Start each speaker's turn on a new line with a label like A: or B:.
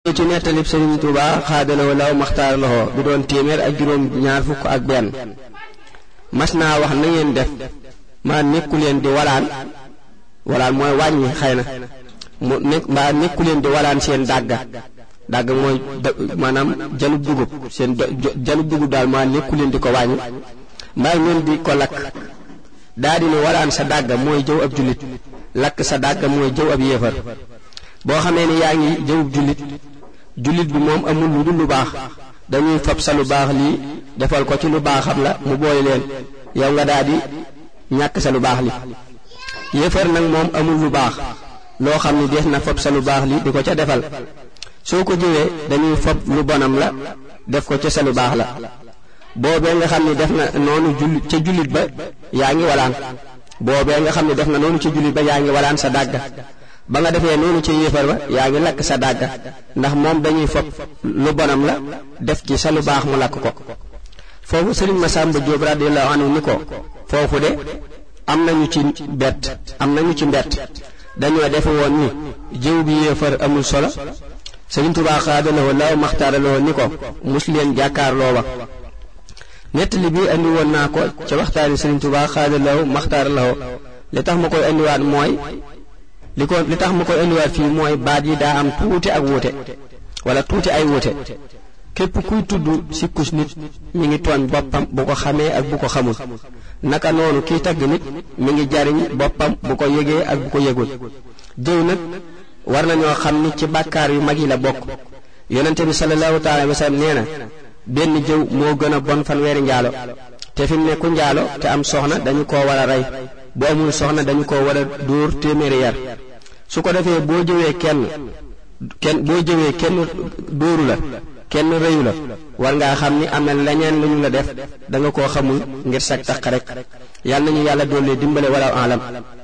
A: ci nettalib Sëriñ Tuuba xaadalawoo law maxtaar loxo bi doon téeméer ak juróom ñaar fukk ak benn mas naa wax na ngeen def maa nekku leen di walaan walaan mooy wàññi xëy na mu nekk mbaa nekku leen di walaan seen dàgga dàgga mooy maanaam jalub dugub seen jalub dugub daal maa nekku leen di ko wàññi mbaa ngeen di ko lakk daa di ne walaan sa dàgga mooy jëw ab jullit lakk sa dàgga mooy jëw ab yéefar boo xamee ne yaa ngi jëwub jullit jullit bi moom amul lu dul lu baax dañuy fab sa lu baax lii defal ko ci lu baaxam la mu boole leen yow nga daal di ñàkk sa lu baax li yéefar nag moom amul lu baax loo xam ni dees na fab sa lu baax li di ko ca defal soo ko jëwee dañuy fab lu bonam la def ko ca sa lu baax la boobee nga xam ni def na noonu jullit ca jullit ba yaa ngi walaan boobee nga xam ni def na noonu ca jullit ba yaa ngi walaan sa dàgga ba nga defee noonu ca yéefar ba yaa ngi lakk sa dàgga ndax moom dañuy fab lu bonam la def ci sa lu baax mu lakk ko foofu sëriñ Masamba Jóob radiyallahu anhu ni ko foofu de am nañu ci bett am nañu ci mbett dañoo defe woon ni jëw bi yéefar amul solo sëriñ Tuubaa xaadalawoo law maxtaaraloo ni ko mus leen jàkkaarloo ba nettali bi andi woon naa ko ca waxtaani sëriñ Tuubaa xaadalawoo maxtaaraloo li tax ma koy andiwaat mooy li ko li tax ma koy indiwaat fii mooy baat yi daa am tuuti ak wuute wala tuuti ay wuute képp kuy tudd sikkus nit mi ngi tooñ boppam bu ko xamee ak bu ko xamul naka noonu kiy tagg nit mi ngi jariñ boppam bu ko yëgee ak bu ko yëgul jëw nag war nañoo xam ni ci bàkkaar yu mag yi la bokk yonente bi sallallahu taala wa sallam nee na benn jëw moo gën a bon fanweeri njaalo te fi mu ne ku njaalo te am soxna dañu koo war a rey bu amul soxna dañu ko war a dóor téeméeri yar su ko defee boo jëwee kenn kenn boo jëwee kenn dóoru la kenn rëyu la war ngaa xam ni am na leneen lu ñu la def da nga koo xamul ngir sag taq rek yàlla nañu yàlla doole dimbale wala alam